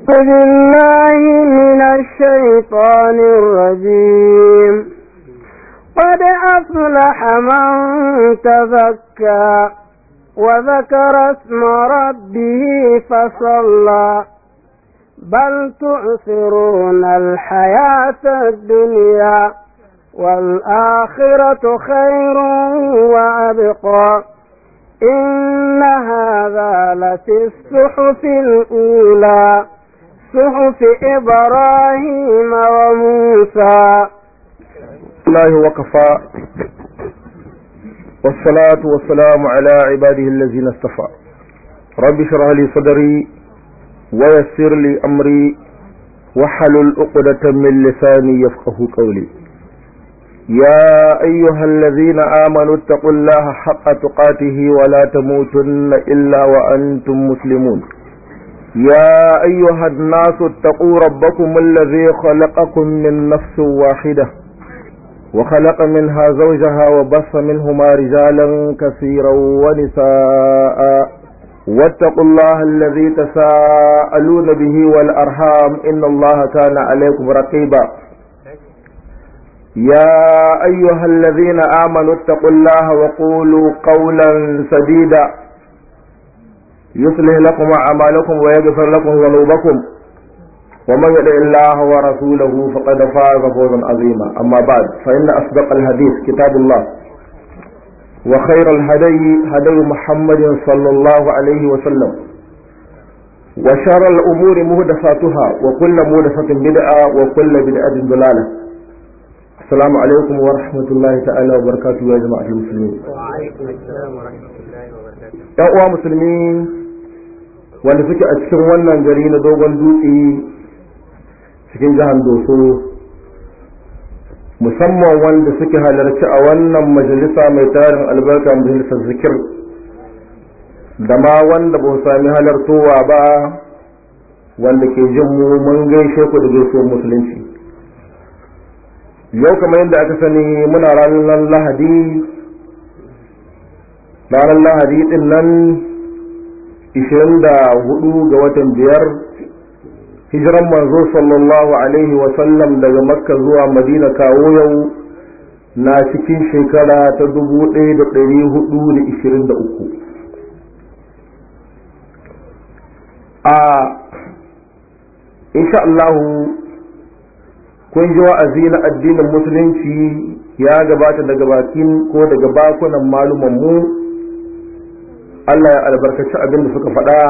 بالله من الشيطان الرجيم قد أفلح من تزكى وذكر اسم ربه فصلى بل تؤثرون الحياة الدنيا والآخرة خير وأبقى إن هذا لفي الصحف الأولى صحف إبراهيم وموسى الله وكفى والصلاة والسلام على عباده الذين اصطفى رب اشرح لي صدري ويسر لي أمري وحلل عقدة من لساني يفقه قولي يا أيها الذين آمنوا اتقوا الله حق تقاته ولا تموتن إلا وأنتم مسلمون يا أيها الناس اتقوا ربكم الذي خلقكم من نفس واحدة وخلق منها زوجها وبث منهما رجالا كثيرا ونساء واتقوا الله الذي تساءلون به والأرحام إن الله كان عليكم رقيبا يا أيها الذين آمنوا اتقوا الله وقولوا قولا سديدا يصلح لكم أعمالكم ويغفر لكم ذنوبكم ومن يطع الله ورسوله فقد فاز فوزا عظيما أما بعد فإن أصدق الحديث كتاب الله وخير الهدي هدي محمد صلى الله عليه وسلم وشر الأمور مهدفاتها وكل مهدفة بدعة وكل بدعة ضلالة السلام عليكم ورحمة الله تعالى وبركاته يا جماعة المسلمين وعليكم السلام ورحمة الله وبركاته ‘yan uwa musulmi wanda suke a cikin wannan gari na dogon dutse cikin jihar doso musamman wanda suke halarci a wannan majalisa mai tarin albarka majalisar zikir da ma wanda ba sami halartowa ba wanda ke jin mu mun gaishe ku da gaisuwar musulunci yau kamar yadda aka sani muna ranar lahadi ranar lahadi din nan 24 ga watan biyar hijiran manzo sallallahu alaihi wasallam daga makka zuwa madina kawo yau na cikin shekara ta 1423 a insha Allahu kun ji wa'azi na addinin musulunci ya gabata daga bakin ko daga bakunan malumanmu mu Allah ya albarkaci abin da suka faɗa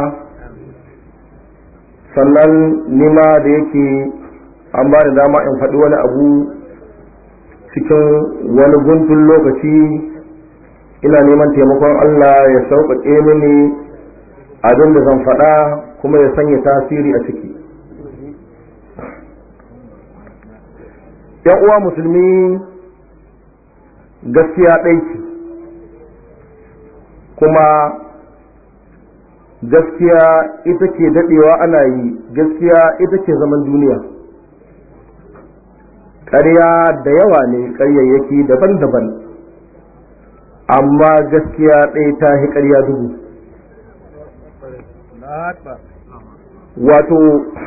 sannan nima da yake an ba da dama in faɗi wani abu cikin wani guntun lokaci ina neman taimakon Allah ya sauƙaƙe mini abin da zan faɗa kuma ya sanya tasiri a ciki ‘yan uwa musulmi gaskiya ɗaiki kuma gaskiya ita ke daɗewa ana yi gaskiya ita ke zaman duniya ƙarya da yawa ne ƙaryayyaki daban-daban amma gaskiya ɗaya ta hi ƙarya dubu wato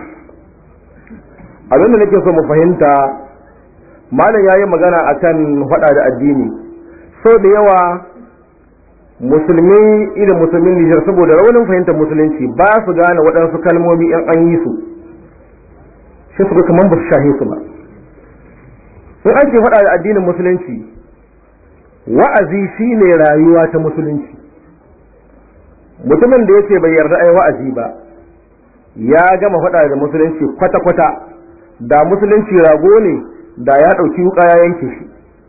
abinda nake so mu fahimta malam ya yi magana akan faɗa da addini sau da yawa musulmi irin musulmin Nijar saboda raunin fahimtar musulunci ba su gane waɗansu kalmomi in an yi su shi su kamar ba su shahe su ba in an ke faɗa da addinin musulunci wa'azi shine rayuwa ta musulunci mutumin da yake bai yarda ai wa'azi ba ya gama faɗa da musulunci kwata-kwata da musulunci rago ne da ya ɗauki wuƙa ya yanke shi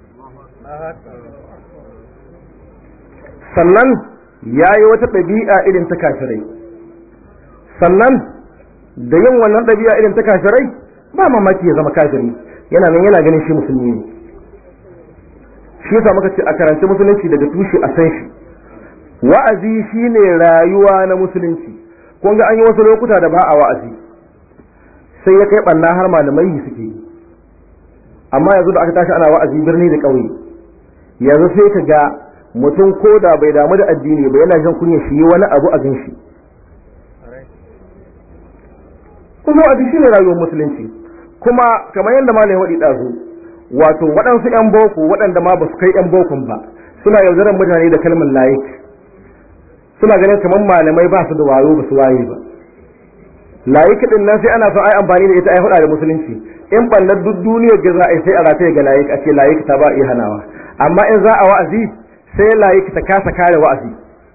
sannan ya yi wata ɗabi'a irin ta kafirai sannan da yin wannan ɗabi'a irin ta kafirai ba mamaki ya zama kafiri yana nan yana ganin shi musulmi ne shi yasa muka ce a karanci musulunci daga tushe a san shi wa'azi shine rayuwa na musulunci kun ga an yi wasu lokuta da ba a wa'azi sai ya kai ɓanna har malamai suke yi amma yanzu da aka tashi ana wa'azi birni da ƙauye yanzu sai ka ga mutum ko da bai damu da addini ba yana jin kunya shi wani abu a gan shi kuma wa'azi shine rayuwar musulunci kuma kamar yadda malam wadi dazu wato waɗansu yan boko waɗanda ma ba su kai yan bokon ba suna yaudarar mutane da kalmar layik suna ganin kamar malamai ba su da wayo ba su waye ba layik din nan sai ana son ai amfani da ita ai huda da musulunci in ballar duk duniyar ga za a yi sai a rataye ga layik a ce layik ta ba iya hanawa amma in za a wa'azi sai layik ta kasa kare wa'azi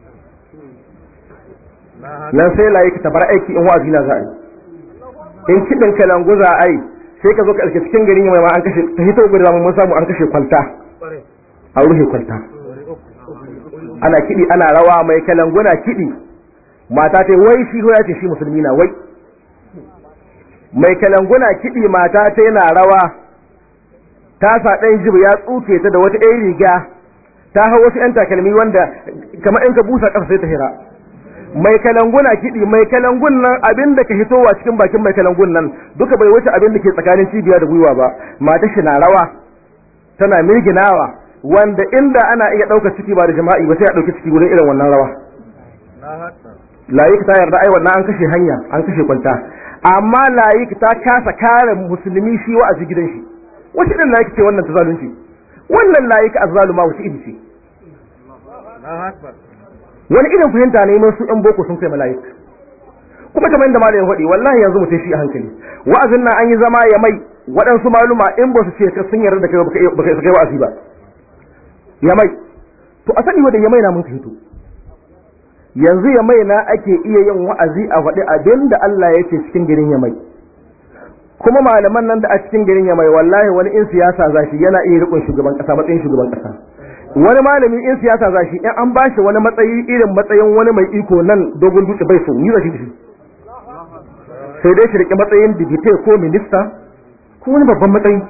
nan sai layik ta bar aiki in wa'azi na za a yi in kiɗin kalangu za a yi sai ka zo ka ɗauki cikin garin mai ma an kashe ta hito gudu mun samu an kashe kwalta a rufe kwalta ana kiɗi ana rawa mai kalanguna kiɗi mata ta wai shi ya ce shi musulmi na wai mai kalanguna kiɗi mata ta yana rawa ta sa ɗan jib ya tsuke ta da wata ɗan riga ta hau wasu ‘yan takalmi wanda kamar in ka busa ƙasa sai ta hira mai kalanguna kiɗi mai kalangun nan abin da ka hitowa cikin bakin mai kalangun nan duka bai wuce abin da ke tsakanin cibiya da gwiwa ba mata shi na rawa tana mirginawa wanda inda ana iya ɗaukar ciki ba da jama'i ba sai a ɗauki ciki wurin irin wannan rawa layik ta yarda ai wannan an kashe hanya an kashe kwanta amma layik ta kasa kare musulmi shi wa'azi gidan shi wace irin layik ce wannan ta zalunci wannan layik azzaluma wace iri ce wani irin fahimta ne mun su ɗan boko sun kai malayik kuma kamar yadda malamin faɗi wallahi yanzu mutum shi a hankali wa'azin nan an yi zama ya mai waɗansu maluma in ba su ce ka sun yarda da kai baka isa kai wa'azi ba ya mai to a sani wanda ya mai na mun fahimto yanzu ya mai na ake iya yin wa'azi a faɗi abin da Allah ya ce cikin garin ya mai kuma malaman nan da a cikin garin ya mai wallahi wani in siyasa zashi yana iya rikon shugaban ƙasa matsayin shugaban ƙasa wani malami in siyasa za shi in an bashi wani matsayi irin matsayin wani mai iko nan dogon dutse bai so ni za shi shi sai dai shi rike matsayin dibite ko minista ko wani babban matsayi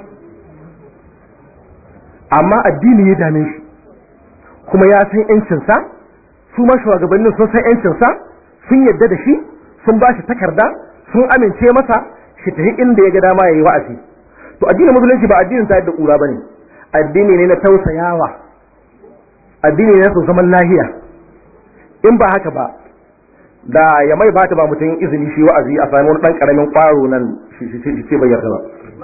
amma addini ya dame shi kuma ya san yancinsa su ma shugabannin sun san yancinsa sun yadda da shi sun ba shi takarda sun amince masa shi tafi inda ya ga dama ya yi wa'azi to addinin musulunci ba addinin ta yadda kura bane addini ne na tausayawa addini ne su zaman lahiya in ba haka ba da ya mai ba ta ba mutum izini shi wa'azi a sami wani dan karamin kwaro nan shi ce bai yarda ba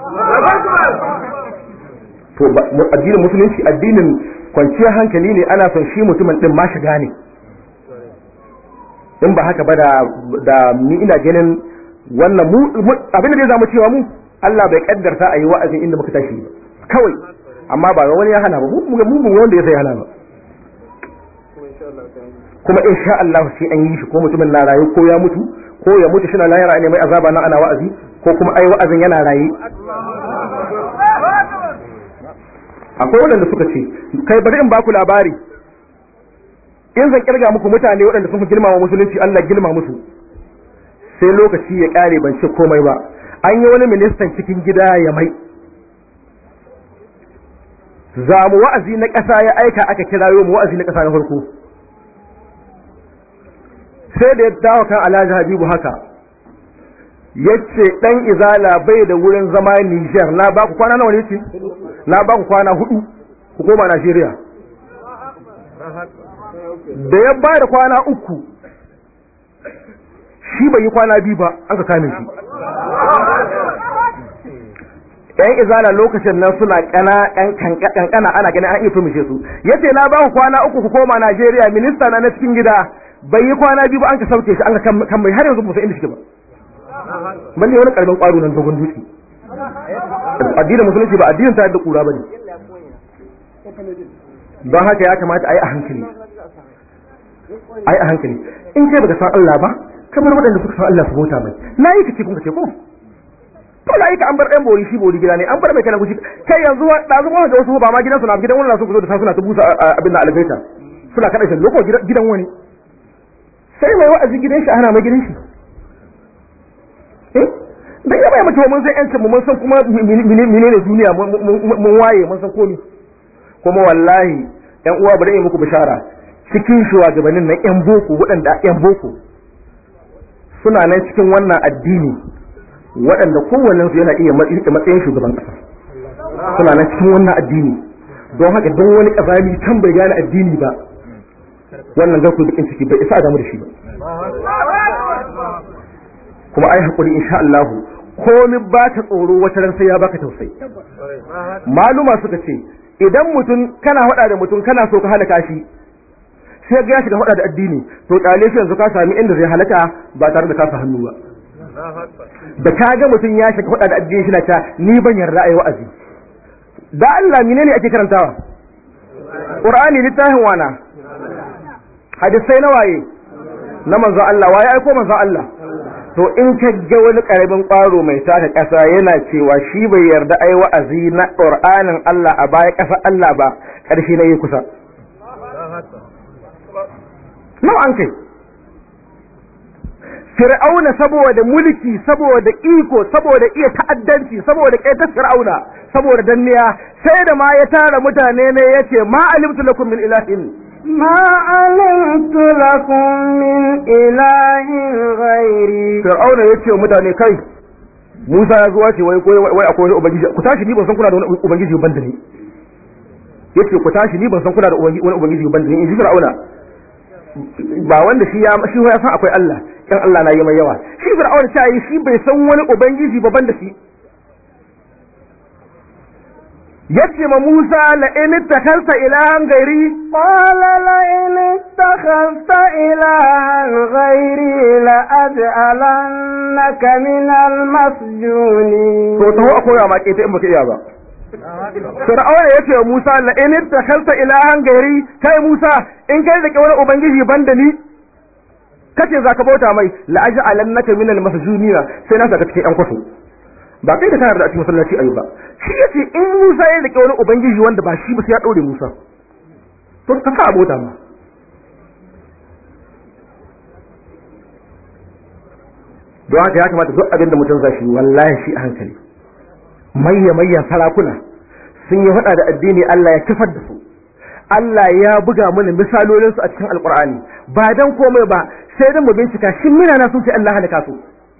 to addinin musulunci addinin kwanciyar hankali ne ana son shi mutumin din ma shiga ne in ba haka ba da da ni ina ganin wannan mu abin da zai zamu cewa mu Allah bai kaddarta a yi wa'azin inda muka tashi ba kawai amma ba wani ya hana ba mu mu wanda ya sai hana ba kuma in sha Allah sai an yi shi ko mutumin na rayu ko ya mutu ko ya mutu shi na layara ne mai azaba na ana wa'azi ko kuma ai wa'azin yana raye akwai waɗanda suka ce kai bari in baku labari in zan kirga muku mutane waɗanda sun fi girmama musulunci Allah girma musu sai lokaci ya ƙare ban ce komai ba an yi wani ministan cikin gida ya mai za mu wa'azi na ƙasa ya aika aka kirayo mu wa'azi na ƙasa na farko sai da ya dawo kan alhaji habibu haka ya ce ɗan izala bai da wurin zama niger na baku kwana nawa ne ce na baku kwana hudu ku koma najeriya da ya ba da kwana uku shi bai yi kwana biyu ba an ka kame shi yan izala lokacin nan suna kana kankana ana ganin an iya tumishe su yace na ba ku kwana uku ku koma Najeriya minista na na cikin gida bai yi kwana biyu ba an ka sauke shi an ka kan mai har yanzu ba inda shi ba balle wani karbin kwaro nan dogon dutse addinin musulunci ba addinin ta da kura bane don haka ya kamata a yi a hankali a yi a hankali in kai baka san Allah ba kamar waɗanda suka san Allah su bauta mai na yi kace kun kace ko to na yi ka an bar ɗan bori shi bori gida ne an bar mai kana gushi kai yanzu da zuwa da wasu ba ma gidan su na gidan wani na su zo da suna ta busa abin da algaita suna kada shi loko gidan wani sai mai wa'azi gidan shi ana mai gidan shi eh dan ya bai mutu mun san yancin mu mun san kuma menene duniya mun waye mun san komai kuma wallahi yan uwa bari in muku bishara cikin shugabannin nan yan boko waɗanda yan boko suna nan cikin wannan addini waɗanda kowannen su yana iya matsayin shugaban ƙasa suna nan cikin wannan addini don haka don wani ƙazami can bai gane addini ba wannan garku bikin ciki bai isa a damu da shi ba kuma ai hakuri insha Allah komai ba ta tsoro wata ran sai ya baka tausayi maluma suka ce idan mutum kana hada da mutum kana so ka halaka shi sai ga ya shiga hada da addini to kyale shi yanzu ka sami inda zai halaka ba tare da kasa hannu ba da ka ga mutum ya shiga hada da addini shi na ta ni ban yarda ayi wa'azi da Allah menene ake karantawa Qur'ani littafin wana hadisai na waye na manzo Allah waye aiko manzo Allah to in ka ga wani karamin ƙwaro mai taka ƙasa yana cewa shi bai yarda ai wa'azi na Qur'anin Allah a baya ƙasa Allah ba ƙarshe na yi kusa nawa an kai Fir'auna saboda mulki saboda iko saboda iya ta'addanci saboda ƙaitar Fir'auna saboda danniya sai da ma ya tara mutane ne yace ma alimtu lakum min ilahin ما علمت لكم من إله غيري Fir'auna ya ce wa mutane kai Musa ya zuwa ce wai wai wai akwai wani ubangiji ku tashi ni ban san kuna da wani ubangiji ban da ni yace ku tashi ni ban san kuna da wani ubangiji ban da ni in ji Fir'auna ba wanda shi ya shi ya san akwai Allah kan Allah na yi mai yawa shi Fir'auna ta yi shi bai san wani ubangiji ba ban da shi yace ma Musa la in takalta ilahan gairi قال لئن اتخذت إلها غيري لأجعلنك من المسجونين to taho a koya ma keta in baka iya ba Fir'auna yace wa Musa la in takalta ilahan gairi kai Musa in kai da wani ubangiji banda ni kace zaka bauta mai la aj'alannaka min al-masjunina sai na saka cikin yan kwaso ba kai da kana da a cikin masallaci ayi ba shi yace in Musa ya rike wani ubangiji wanda ba shi ba sai ya daure Musa to ka sa abota ma don haka ya kamata duk abin da mutum zai shi wallahi shi a hankali mayya mayyan sarakuna sun yi hada da addini Allah ya kifar da su Allah ya buga mana misalolin su a cikin alkur'ani ba dan komai ba sai dan mu bincika shin mina na sun ce Allah halaka su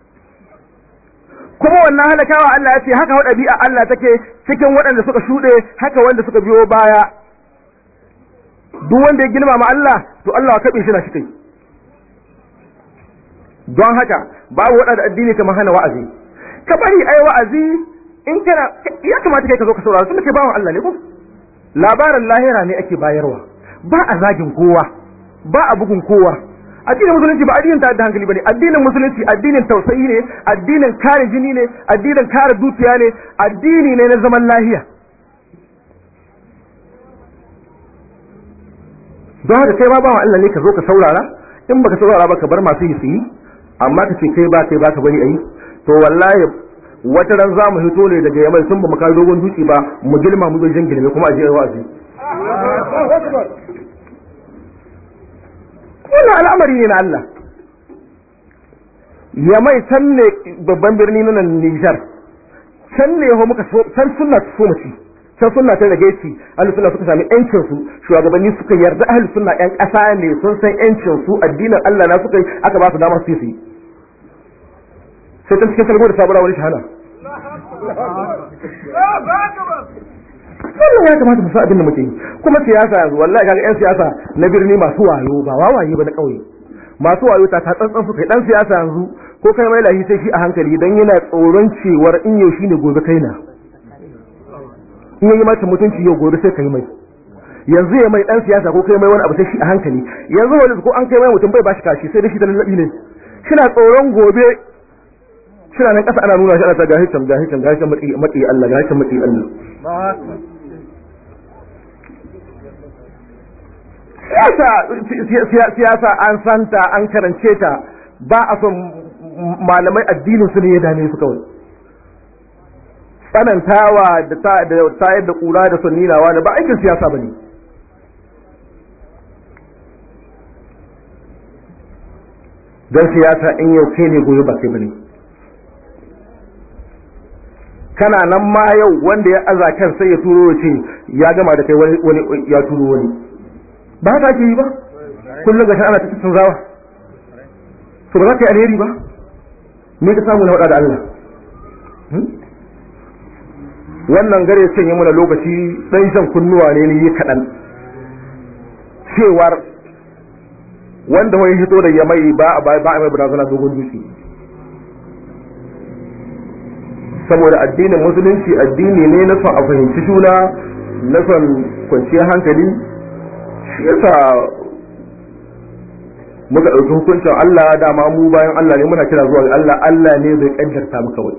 kuma wannan halakawa Allah ya ce haka wa ɗabi'a Allah take cikin waɗanda suka shuɗe haka wanda suka biyo baya duk wanda ya girmama Allah to Allah ya kaɓe shi na shi kai don haka babu waɗanda addini kamar hana wa'azi ka bari ai wa'azi in kana ya kamata kai ka zo ka saurara sun ce bawan Allah ne ko labarin lahira ne ake bayarwa ba a zagin kowa ba a bugun kowa addinin musulunci ba addinin ta da hankali bane addinin musulunci addinin tausayi ne addinin kare jini ne addinin kare dukiya ne addini ne na zaman lahiya don haka kai ma bawan Allah ne ka zo ka saurara in baka saurara ba ka bar masu yi su yi amma ka ce kai ba kai ba ka bari ayi to wallahi wata ran za mu hito ne daga yamai sun ba mu kai dogon dutse ba mu girma mu zo jan girme kuma a je wa'azi wannan al'amari ne na Allah yamai can ne babban birni na nan Nijar can ne ho muka so can sunna so mu ci can sunna ta rage ci ahlus sunna suka sami yancin su shugabanni suka yarda ahlus sunna yan ƙasa ne sun san yancin su addinin Allah na suka yi aka ba su damar su yi sai ta cikin salgo da sabura wani shahada wannan ya kamata mu san abin da muke yi kuma siyasa yanzu wallahi kaga yan siyasa na birni masu wayo ba wawaye ba na ƙauye masu wayo ta tsantsan su kai dan siyasa yanzu ko kai mai lahi sai shi a hankali dan yana tsoron cewar in yau shine gobe kai na in yayi mata mutunci yau gobe sai kai mai yanzu ya mai dan siyasa ko kai mai wani abu sai shi a hankali yanzu wani ko an kai mai mutum bai bashi kashi sai da shi da lallabi ne shina tsoron gobe shina nan kasa ana nuna shi ana ta gahi can gahi can gahi can mati mati Allah gahi can mati Allah siyasa siyasa an santa an karance ta ba a son malamai addinin su ne ya dame su kawai tsanantawa da tayar da kura da son ninawa da ba aikin siyasa ba ne don siyasa in yau kai ne gobe ba kai ba ne kana nan ma yau wanda ya aza kan sai ya turo ce ya gama da kai wani ya turo wani ba haka ake yi ba kullum ga ana ta cikin zawa to ba za ka yi alheri ba me ka samu na faɗa da Allah wannan gare ya sanya mana lokaci ɗan shan kunnuwa ne ni kaɗan cewar wanda wani hito da ya mai ba a ba a mai barazana dogon dutse saboda addinin musulunci addini ne na son a fahimci juna na son kwanciyar hankali shi yasa muka ɗauki hukuncin Allah dama mu bayan Allah ne muna kira zuwa ga Allah Allah ne zai ƙaddarta mu kawai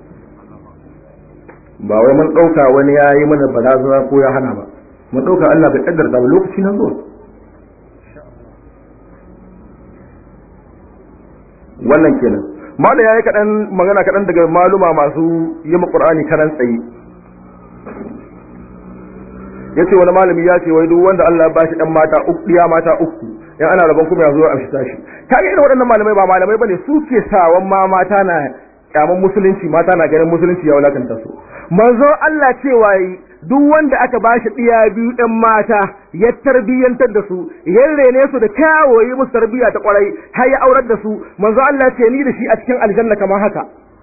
ba wai mun ɗauka wani ya yi mana barazana ko ya hana ba mun ɗauka Allah bai ƙaddarta ba lokaci na zuwa wannan kenan malam ya yi kaɗan magana kaɗan daga maluma masu yi ƙur'ani karan tsaye ya ce wani malami ya ce wai duk wanda Allah ya bashi ɗan mata uku ɗiya mata uku in ana rabon kuma ya zo a amshi tashi kaga irin waɗannan malamai ba malamai bane su ke sawan ma mata na kyaman musulunci mata na ganin musulunci ya wulakanta su manzo Allah cewa yi duk wanda aka bashi ɗiya biyu ɗan mata ya tarbiyyantar da su ya rene su da kyawo yi musu tarbiyya ta kwarai har ya aurar da su manzo Allah ce ni da shi a cikin aljanna kamar haka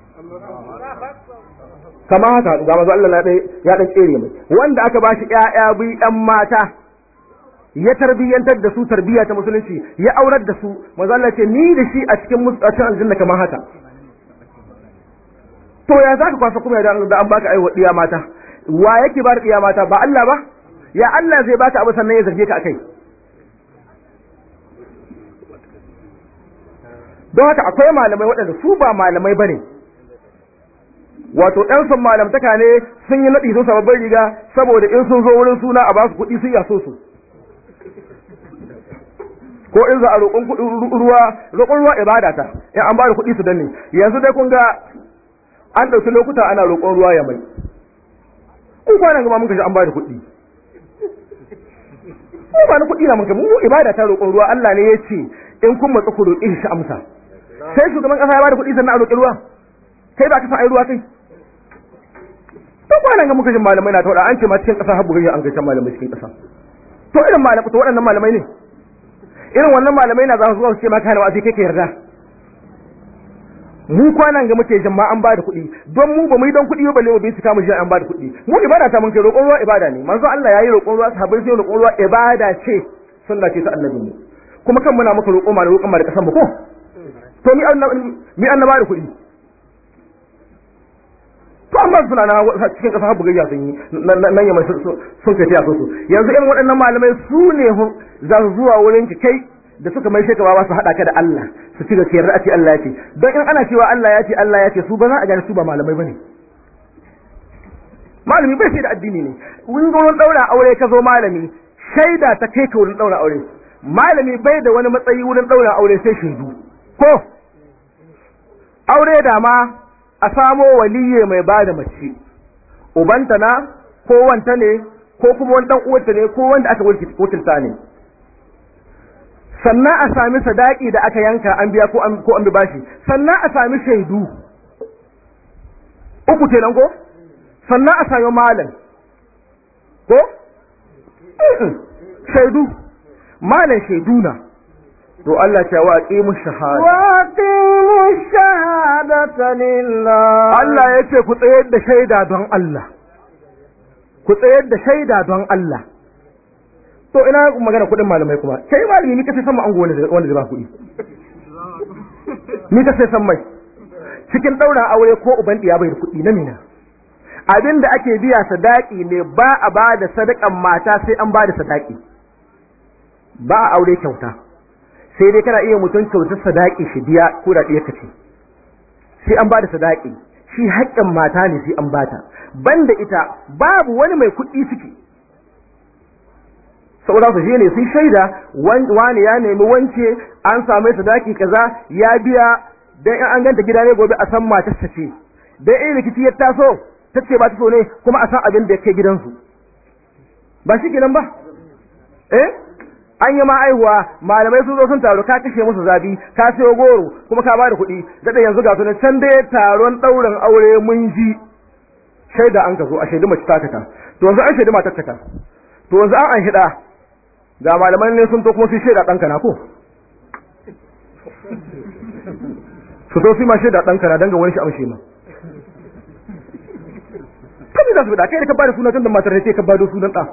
kamar haka ga manzo Allah ya ɗan tsere mai wanda aka bashi ƴaƴa biyu ɗan mata ya tarbiyyantar da su tarbiyya ta musulunci ya aurar da su manzo Allah ce ni da shi a cikin a cikin aljanna kamar haka to ya zaka kwasa kuma da an baka aiwa diya mata wa yake ba diya mata ba Allah ba ya Allah zai baka abu sannan ya zarge ka akai don haka akwai malamai waɗanda su ba malamai bane wato ɗan sun malamtaka ne sun yi naɗi sun sababbin riga saboda in sun zo wurin suna a ba su kuɗi sun yaso su ko in za a roƙon ruwa roƙon ruwa ibada ta in an ba da kuɗi su danne yanzu dai kun ga an ɗauki lokuta ana roƙon ruwa ya mai in kwanan gaba mun kashi an ba da kuɗi ko ba na kuɗi na mun kai mu ibada ta roƙon ruwa Allah ne ya ce in kun matsa ku roƙi shi amsa sai shugaban ƙasa ya ba da kuɗi sannan a roƙi ruwa kai ba ka san ai ruwa kai to kwanan ga muka jin malamai na ta wada an ce ma cikin ƙasa har bugayya an gaishe malamai cikin ƙasa to irin malamai to waɗannan malamai ne irin wannan malamai na za su zuwa su ce maka hana wa'azi kai ka yarda mu kwanan ga muke jin ma an bada kuɗi don mu ba mu yi don kuɗi ba balle mu bincika mu ji an bada kuɗi mu ibada ta mun kai roƙon ruwa ibada ne manzo Allah yayi roƙon ruwa sahabbai sai roƙon ruwa ibada ce sunna ce ta annabi mu kuma kan muna maka roƙo ma da roƙon ma da kasan mu ko to mi mi annaba da kuɗi to amma suna na cikin ƙasa habu gayya sun yi nan yamma sun kai tiya su yanzu irin waɗannan malamai su ne za su zuwa wurin ki kai da suka mai shekara ba su haɗa ka da Allah su ci gaskiyar a ce Allah ya ce don in ana cewa Allah ya ce Allah ya ce su ba za a gane su ba malamai bane malami bai sai da addini ne wurin wurin daura aure ka zo malami shaida ta kai ka wurin daura aure malami bai da wani matsayi wurin daura aure sai shaidu ko aure da ma a samo waliye mai ba da mace ubanta na ko wanta ne ko kuma wani dan uwanta ne ko wanda aka wakilta ne sannan a sami sadaki da aka yanka an biya ko an ko an bi bashi sannan a sami shaidu uku kenan ko sannan a sami malam ko shaidu malam shaidu na to Allah ce wa aqimu shahada wa aqimu shahadata lillah Allah yace ku tsayar da shaida don Allah ku tsayar da shaida don Allah to ina magana kudin malamai kuma kai malami ni kace san ango wanda wanda zai ba kudi ni kace san mai cikin daura aure ko uban diya bai da kudi na mina abin da ake biya sadaki ne ba a ba da sadakan mata sai an ba da sadaki ba a aure kyauta sai dai kana iya mutum kyautar sadaki shi biya ko da ɗaya kace sai an ba da sadaki shi haƙƙin mata ne sai an bata banda ita babu wani mai kuɗi ciki saboda su ne sun shaida wani ya nemi wance an samu sadaki kaza ya biya dan in an ganta gida ne gobe a san matarsa ce dan in rikici ya taso ta ce ba ta so ne kuma a san abin da ya kai gidansu ba shi kenan ba eh an yi ma aihuwa malamai sun zo sun taru ka kashe musu zabi ka sayo goro kuma ka bada kuɗi daɗa yanzu ga sunan can dai taron ɗaurin aure mun ji shaida an ka zo a shaidu mace takata to yanzu an shaidu matar kata to yanzu an an hida ga malaman ne sun to kuma su shaida ɗanka na ko su to su ma shaida ɗanka na danga wani shi amshe ma kan za su da kai da ka bada sunan tun da matar ne ka bado sunan ɗa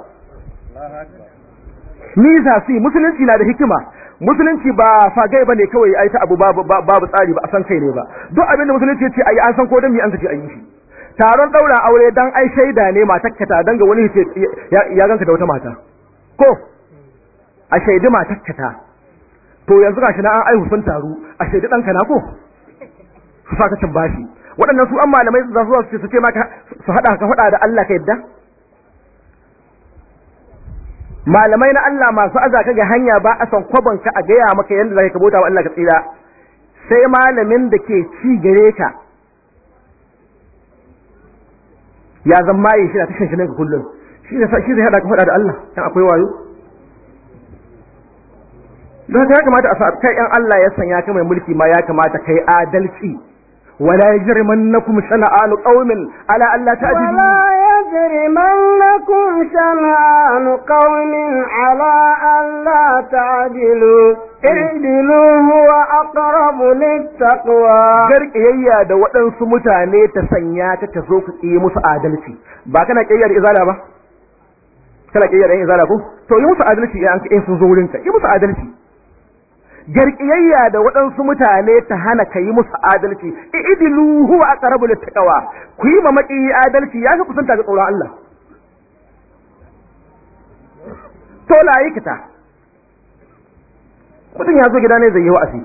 ni za su musulunci na da hikima musulunci ba fagai bane kawai ai ta abu babu babu tsari ba a san kai ne ba duk abin da musulunci ce ayi an san ko dan mi an kace ayi shi taron daura aure dan ai shaida ne matakka ta danga wani ce ya ganka da wata mata ko a shaidi matakka ta to yanzu gashi na an aihu sun taru a shaidi ɗanka na ko su saka cin bashi waɗannan su an malamai za su su ce maka su haɗa ka faɗa da Allah ka yadda malamai na Allah masu aza ka ga hanya ba a san kwabon ka a gaya maka yadda zaka kabota wa Allah ka tsira sai malamin da ke ci gare ka ya zan maye shi da tashin shi ka kullum shi da shi zai hada ka faɗa da Allah dan akwai wayo don haka ya kamata a sa kai yan Allah ya sanya ka mai mulki ma ya kamata kai adalci wala yajrimannakum shana'anu qaumin ala alla ta'dilu ولا يجرمنكم شنآن قوم على ألا تعدلوا اعدلوا هو أقرب للتقوى garkiyayya da waɗansu mutane ta sanya ka ta zo ka yi musu adalci ba kana kiyayya da izala ba kana kiyayya da izala ko to yi musu adalci in sun zo wurinka yi musu adalci garkiyayya da waɗansu mutane ta hana ka yi musu adalci idilu huwa aqrabu littaqwa ku yi mamaki adalci ya fi kusanta ga tsoron Allah to la yi kita mutum ya zo gida ne zai yi wa'azi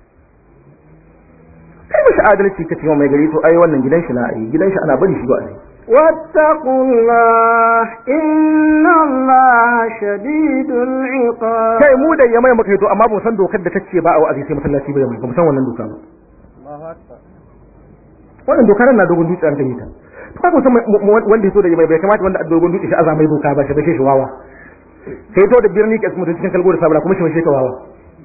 kai mishi adalci ka ce mai gari to ai wannan gidan shi na ai gidan shi ana bari shi wa'azi واتقوا الله إن الله شديد العقاب kai mu da yamai muka yi to amma ba mu san dokar da ta ce ba a wa'azi sai masallaci ba yamai ba mu san wannan doka ba wannan dokar na dogon dutse an kai ta to kai mutum wanda ya so da yamai bai kamata wanda a dogon dutse shi azamai doka ba shi ba shi wawa sai to da birni ke mutum cikin kalgo da sabara kuma shi shi ka wawa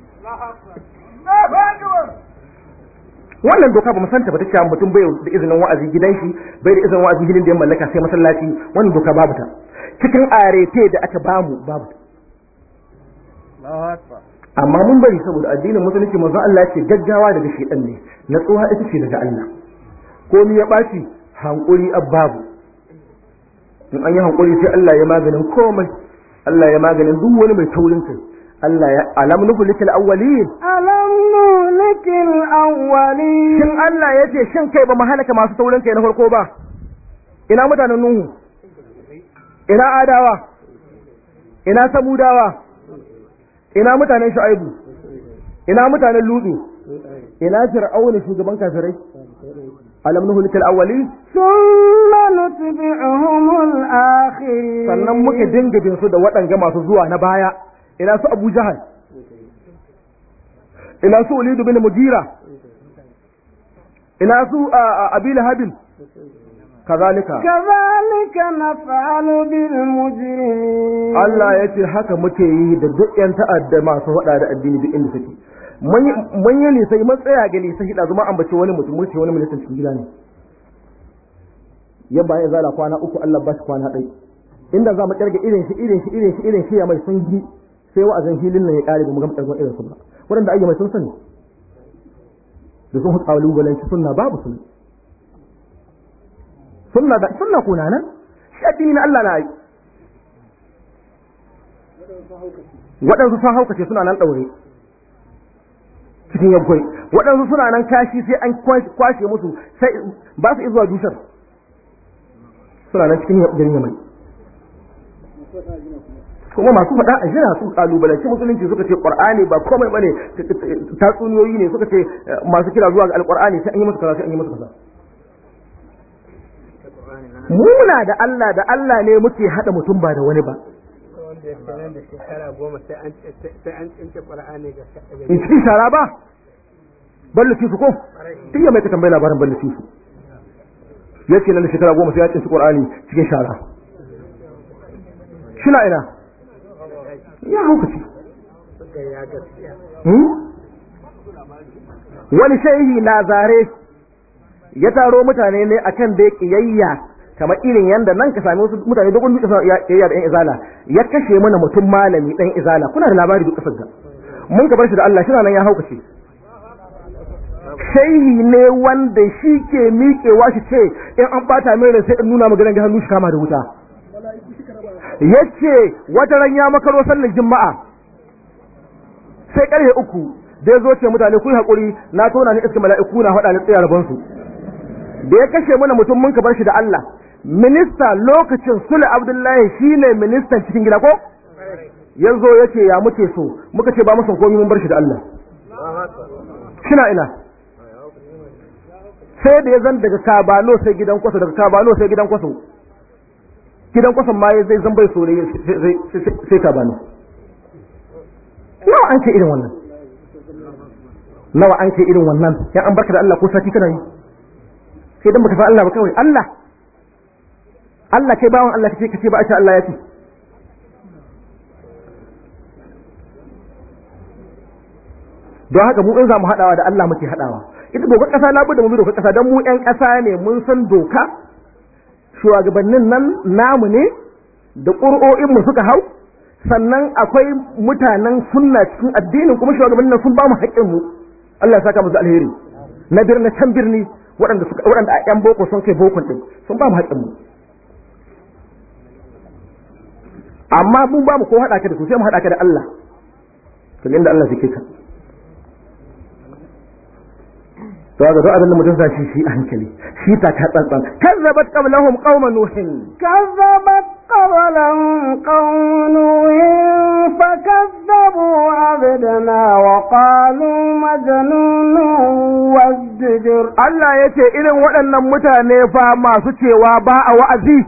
wannan doka ba mu santa ba ta cewa mutum bai da izinin wa'azi gidan shi bai da izinin wa'azi gidan da ya mallaka sai masallaci wannan doka babu ta cikin arete da aka bamu babu ta amma mun bari saboda addinin musulunci manzo Allah ya ce gaggawa daga shedan ne natsuwa ita ce daga Allah komai ya baci hankuri abbabu in an yi hankuri sai Allah ya maganin komai Allah ya maganin duk wani mai taurin kai Allah ya alam nuhlikal awwalin ألم نهلك الأولين shin Allah ya ce shin kai ba mu halaka masu taurin kai na farko ba ina mutanen Nuhu ina Adawa ina Samudawa ina mutanen Shu'aibu ina mutanen Ludu ina Fir'auna shugaban kafirai alam nuhlikal awwalin ثم نتبعهم الآخرين sannan muka dinga bin su da waɗanga masu zuwa na baya ina su Abu Jahal ina su Walid bin Mugira ina su Abi Lahab kazalika كذلك نفعل بالمجرمين Allah ya ce haka muke yi da duk ‘yan ta'adda masu faɗa da addini duk inda suke. Mun yi nisai mun tsaya ga nisai hida zuma ambace wani mutum mun ce wani ministan cikin gida ne. Ya bayan zala kwana uku Allah ba shi kwana ɗai. Inda za mu ƙirga irin shi irin shi irin shi irin shi ya mai sun gi sai wa'azin filin nan ya ƙare ba mu gama ƙarfin irin su ba. Waɗanda ayyama sun sani. Da sun hutsa galanci sunna babu sunna. Sunna da sunna ko na nan? Shi addini na Allah na yi. waɗansu sun haukace suna nan ɗaure cikin yankwai waɗansu suna nan kashi sai an kwashe musu sai ba su izuwa dusar suna nan cikin garin yamai kuma masu faɗa a jira sun kalubalanci musulunci suka ce qur'ani ba komai bane tatsuniyoyi ne suka ce masu kira zuwa ga alqur'ani sai an yi musu kaza sai an yi musu kaza muna da Allah da Allah ne muke hada mutum ba da wani ba wanda ya sanar da shekara goma sai an tsince ƙwar'ani ga in cikin shara ba balle su ko tun ya mai ka tambayi labarin balle su ya ce lalle shekara goma sai ya tsinci qur'ani cikin shara shina ina ya haukaci ya gaskiya wani shehi na zare ya taro mutane ne akan da kiyayya kamar irin yanda nan ka sami wasu mutane dogon dutse ya yayya da yan izala ya kashe mana mutum malami dan izala kuna da labari duk kasar da mun ka bar shi da Allah shi nan ya haukace shehi ne wanda shi ke miƙewa shi ce in an bata mai rai sai in nuna maganar ga hannu shi kama da wuta yace wata ran ya makaro sallar juma'a sai karfe uku da ya zo ce mutane ku yi haƙuri na tona ni iska mala'iku na faɗa ni tsaya rabon su da ya kashe mana mutum mun ka bar shi da Allah minista lokacin Sule Abdullahi shine ministan cikin gida ko ya zo ya ce ya muke so muka ce ba mu son komai mun bar shi da Allah shina ina sai da ya zan daga kabano sai gidan kwaso daga kabano sai gidan kwaso gidan kwason ma ya zai zan bai so ne sai kabano nawa an ce irin wannan nawa an ce irin wannan ya an barka da Allah ko sati kana yi sai dan baka san Allah ba kawai Allah Allah kai bawon Allah kace kace ba a ce Allah ya ce don haka mu in za mu haɗawa da Allah muke haɗawa ita dokar ƙasa na bude mu bi dokar ƙasa don mu ƴan ƙasa ne mun san doka shugabannin nan namu ne da ƙuri'o'in mu suka hau sannan akwai mutanen sunna cikin addinin kuma shugabannin nan sun ba mu haƙƙin mu Allah ya saka musu alheri na birni can birni waɗanda suka waɗanda a ƴan boko sun kai bokon din sun ba mu haƙƙin mu amma mun ba mu ko haɗa ka da su sai mu haɗa ka da Allah to inda Allah zai ka to ga duk abin da mutum zai shi a hankali shi ta ka tsantsan kazzabat qablahum qauma nuhin كذبت قبلهم قوم نوح فكذبوا عبدنا وقالوا مجنون وازدجر Allah ya ce irin waɗannan mutane fa masu cewa ba a wa'azi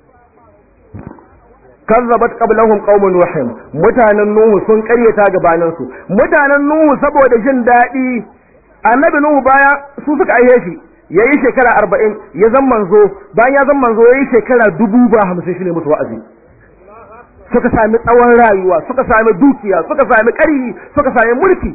kazzabat qablahum qaumun nuhin mutanen nuhu sun ƙaryata gabanin su mutanen nuhu saboda jin daɗi annabi nuhu baya su suka aihe shi yayi shekara arba'in ya zan manzo bayan ya zan manzo yayi shekara dubu ba hamsin shi ne musu wa'azi suka sami tsawon rayuwa suka sami dukiya suka sami ƙarfi suka sami mulki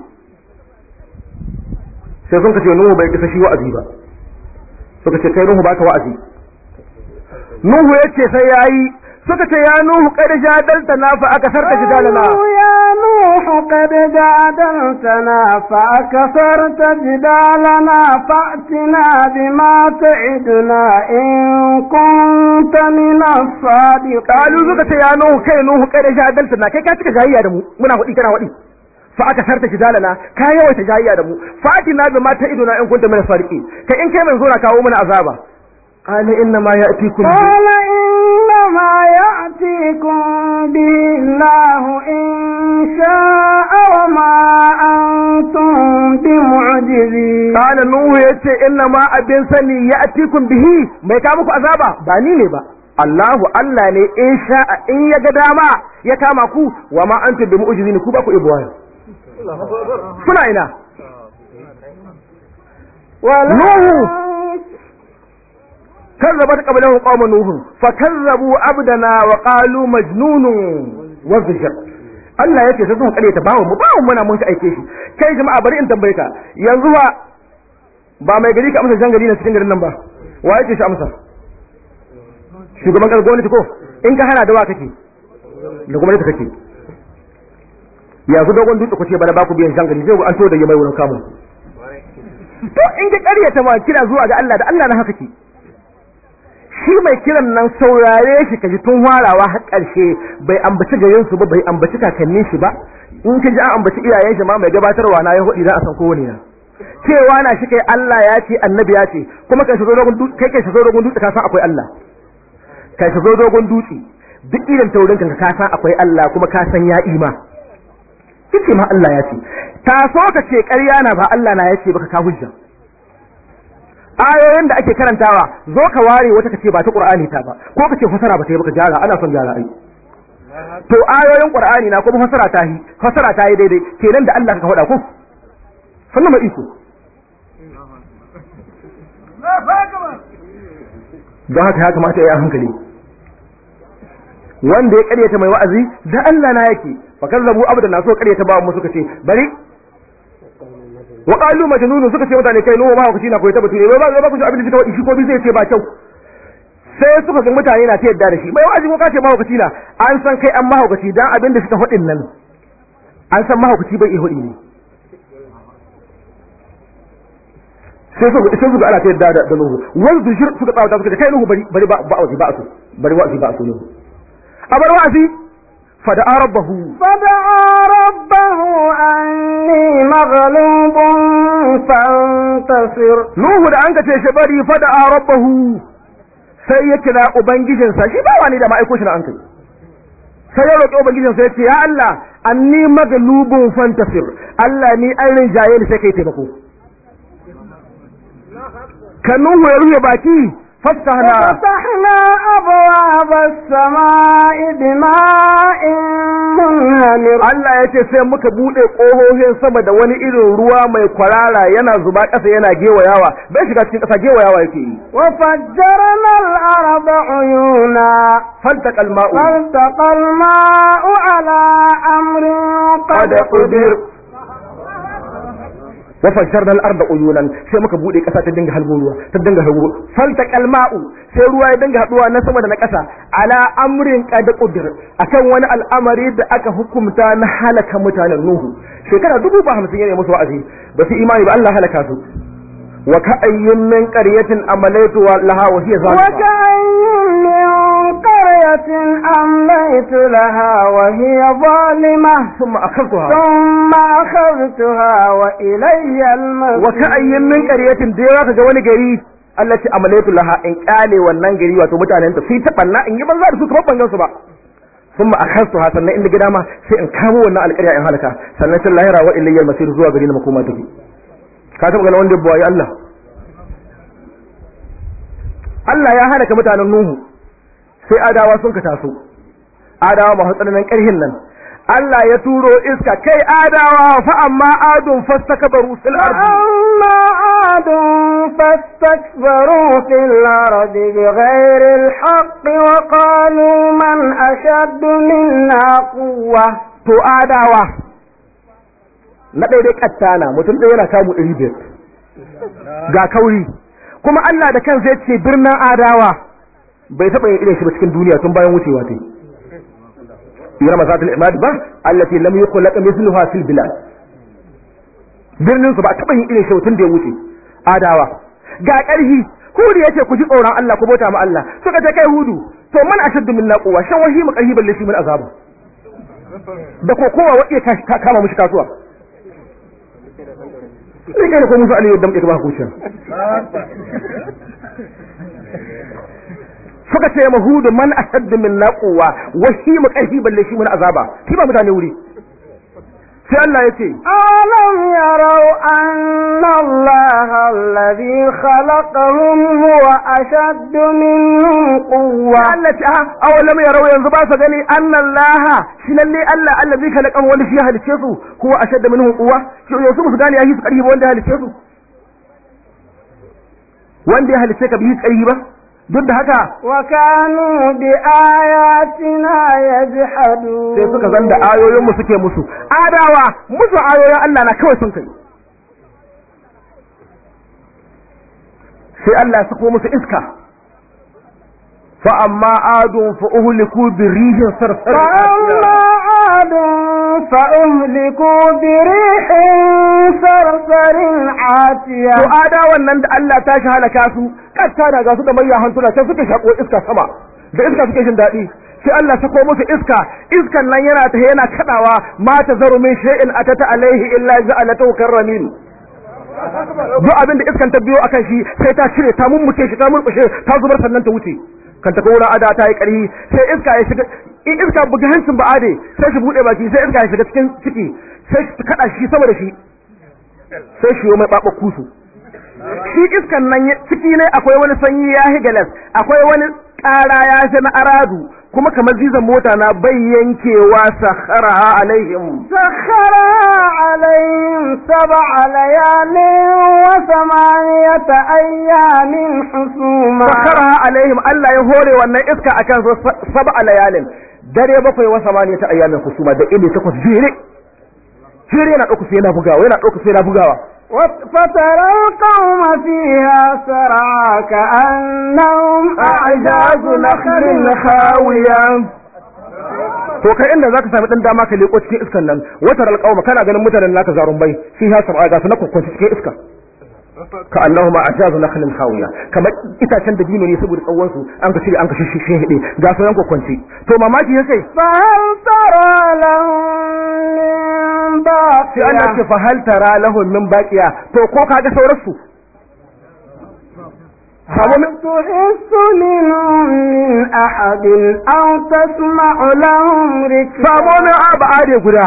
sai sun ce nuhu bai kisa shi wa'azi ba suka ce kai nuhu baka wa'azi nuhu yace sai yayi suka ce ya nuhu kada jadalta na fa aka sarta jidalana قالوا يا نوح قد جادلتنا فأكثرت جدالنا فأتنا بما تعدنا إن كنت من الصادقين kalu suka ce ya nuhu kai nuhu kada jadalta na kai ka cika jayayya da mu muna hudi kana hudi fa aka sarta jidalana ka yawaita jayayya da mu fatina bima ta'iduna in kunta min sadiqi kai in kai mai zo na kawo mana azaba qala inna ma ya'tikum bi قال إنما يأتيكم به الله إن شاء وما أنتم بمعجزين Kala Nuhu ya ce inna ma abin sani ya atikun bihi mai ka muku azaba ba ni ne ba Allahu Allah ne in sha'a in ya ga dama ya kama ku wa ma antum bi mu'jizin ku ba ku ibuwa kuna ina Nuhu kazzabat qablahum qaum nuh fakazzabu abdana wa qalu majnunun wa zajr Allah yake sai sun kare ta bawo mu bawo muna mun aike shi kai jama'a bari in tambaye ka yanzu ba ba mai gari ka amsa jan gari na cikin garin nan ba wa yake shi amsa shugaban kasar gwamnati ko in ka hana da wa kake da gwamnati kake yanzu dogon dutse ku ce bana ba ku biyan jan gari zai an to da yamai wurin kamun to in ka karyata ma kira zuwa ga Allah da Allah na haka ke shi mai kiran nan saurare shi kaji tun warawa har ƙarshe bai ambaci garin su ba bai ambaci kakannin shi ba in ka ji an ambaci iyayen shi ma mai gabatarwa na ya hudi dan a san kowane na cewa na shi kai Allah ya ce annabi ya ce kuma kai shigo dogon dutse kai kai shigo dogon dutse ka san akwai Allah kai shigo dogon dutse duk irin taurin ka ka san akwai Allah kuma ka san ya ima kice ma Allah ya ce ta so ka ce ƙarya na ba Allah na ya ce baka ka hujja ayoyin da ake karantawa zo ka ware wata kace ba ta Qur'ani ta ba ko kace fasara ba ta yi baka jara ana son jara ai to ayoyin Qur'ani na kuma fasara ta yi fasara ta yi daidai kenan da Allah ka faɗa ko sannan mai iko don haka ya kamata ya yi hankali wanda ya karyata mai wa'azi da Allah na yake fa kazzabu abda na so karyata ba mu suka ce bari wa qalu majnun suka ce mutane kai nuwa ma na koyi ta bature ba ba ku ji abin da suka wadi shi ko bi zai ce ba kyau sai suka ga mutane na ta yadda da shi mai wa'azi ko ka ce mahaukaci na an san kai an mahaukaci dan abin da suka faɗin nan an san mahaukaci bai iya hudi ne sai su sai su ga ana ta yadda da da nuhu wani su shir suka tsawata suka ce kai nuhu bari bari ba ba wa'azi ba su bari wa'azi ba su nuhu a bar wa'azi fada'a rabbahu فدعا ربه أني مغلوب فانتصر Nuhu da an ka ce shi bari fada'a rabbahu sai ya kira ubangijinsa shi ba wani da ma'aiko shi na an kai sai ya roƙi ubangijinsa ya ce ya Allah anni maglubun fantasir Allah ni an rinjaye ni sai kai taimako kan Nuhu ya rufe baki fassahna ففتحنا أبواب السماء بماء منهمر Allah ya ce sai muka buɗe ƙohohin sama da wani irin ruwa mai kwarara yana zuba ƙasa yana gewayawa bai shiga cikin ƙasa gewayawa yake yi وفجرنا الأرض عيونا faltaqal ma'u فالتقى الماء على أمر قد قدر wa fajjarna al-arda uyunan sai muka bude kasa ta dinga halbo ruwa ta dinga halbo falta kalma'u sai ruwa ya dinga haduwa na sama da na kasa ala amrin qad qudir akan wani al'amari da aka hukumta na halaka mutanen nuhu shekara dubu ba hamsin yana musu wa'azi ba su imani ba Allah halaka su wa ka'ayyin min qaryatin amalaitu laha wa hiya zalima وكأي من قرية أمليت لها وهي ظالمة thumma akhadtuha ثم أخذتها وإلي المصير wa ka'ayyin min qaryatin da yawa ga wani gari Allah ce amalaitu laha in kale wannan gari wato mutanen ta sai ta banna in yi banza da su kamar ban gansu ba thumma akhadtuha sannan in gida ma sai in kamo wannan alƙarya in halaka sannan sai lahira wa ilayya masir zuwa gari na makoma take ka taba ganin wanda ya buwaye Allah Allah ya halaka mutanen Nuhu sai adawa sun ka taso adawa masu tsananin ƙarhin nan Allah ya turo iska kai adawa fa amma adun fastakbaru fil ardi فأما عاد فاستكبروا في الأرض بغير الحق وقالوا من أشد منا قوة to adawa na daidai kattana mutum ɗaya yana kamu ɗari biyar ga kauri kuma Allah da kansa ya ce birnin adawa bai taɓa yin irin shi ba cikin duniya tun bayan wucewa ta yi masatul imad ba allati lam yukhlaq mithluha fil bilad birnin su ba a taɓa yin irin shi tun da ya wuce adawa ga ƙarhi hudu yace ku ji tsoron Allah ku bauta ma Allah suka ce kai hudu to man ashaddu minna quwwa shan wahi mu ƙarhi balle shi mun azaba da ko kowa wa iya tashi ta kama mushi kasuwa sai kai ko musu aliyu dam ba hukuncin suka ce mahudu man ashaddu min naquwa wa shi mu karfi balle shi mun azaba shi ba mutane wuri sai Allah ya ce ألم يروا أن الله الذي خلقهم هو أشد منهم قوة Allah ce a awalam yarau yanzu ba su gani annallaha shi lalle Allah Allah zai khalaqan wani shi ya halice su huwa ashadda minhum quwwa shi yanzu ba su gani yayi su karfi ba wanda ya halice su wanda ya halice ka bi karfi ba duk da haka وكانوا بآياتنا يجحدون sai suka zanda ayoyin mu suke musu adawa musu ayoyin Allah na kawai sun kai sai Allah ya sako musu iska fa amma adun fa uhliku bi rihin sarsar فأما عاد فأهلكوا بريح صرصر عاتية to adawan nan da Allah ta shi halaka su katta da ga su da mayya hantuna sai suke shako iska sama da iska suke jin daɗi sai Allah sako musu iska iskan nan yana ta yana kadawa ma ta zaru min shay'in atata alaihi illa ja'alatu karramin duk abin da iskan ta biyo akan shi sai ta cire ta mummuke shi ta murkushe ta zubar sannan ta wuce kan ta kora ada ta yi ƙarfi sai iska ya shiga in iska buga hancin ba ade sai shi bude baki sai iska ya shiga cikin ciki sai ta kada shi sama da shi sai shi mai babba kusu shi iskan nan ya- ciki ne akwai wani sanyi ya higalas akwai wani ƙara ya shi na aradu kuma kamar zizan mota na bai yankewa sakharaha alaihim سخرها عليهم سبع ليال وثمانية أيام حسوما sakharaha alaihim Allah ya hore wannan iska akan su sab'a layalin dare bakwai wa samaniyata ayyamin husuma da ile takwas jere jere yana ɗauka sai yana bugawa yana ɗauka sai yana bugawa وت- فترى القوم فيها سرعى كأنهم أعجاز نخل خاوية to kai inda zaka sami dan dama ka leko cikin iskan nan watar alqauma kana ganin mutanen naka zarun bai shi ha sab'a ga su na kokkonci cikin iska ka Allahu ma ajazu nakhlin khawiya kamar itacen da dino ne saboda tsawon su an ka shirya an ka shishe hede ga sauran kwakwanci to mamaki ya kai فهل ترى لهم من sai Allah ce باقية fa hal tara lahum min baqiya to ko kaga sauran su samu min تحس منهم من أحد أو تسمع لهم samu min ركزا aba ade guda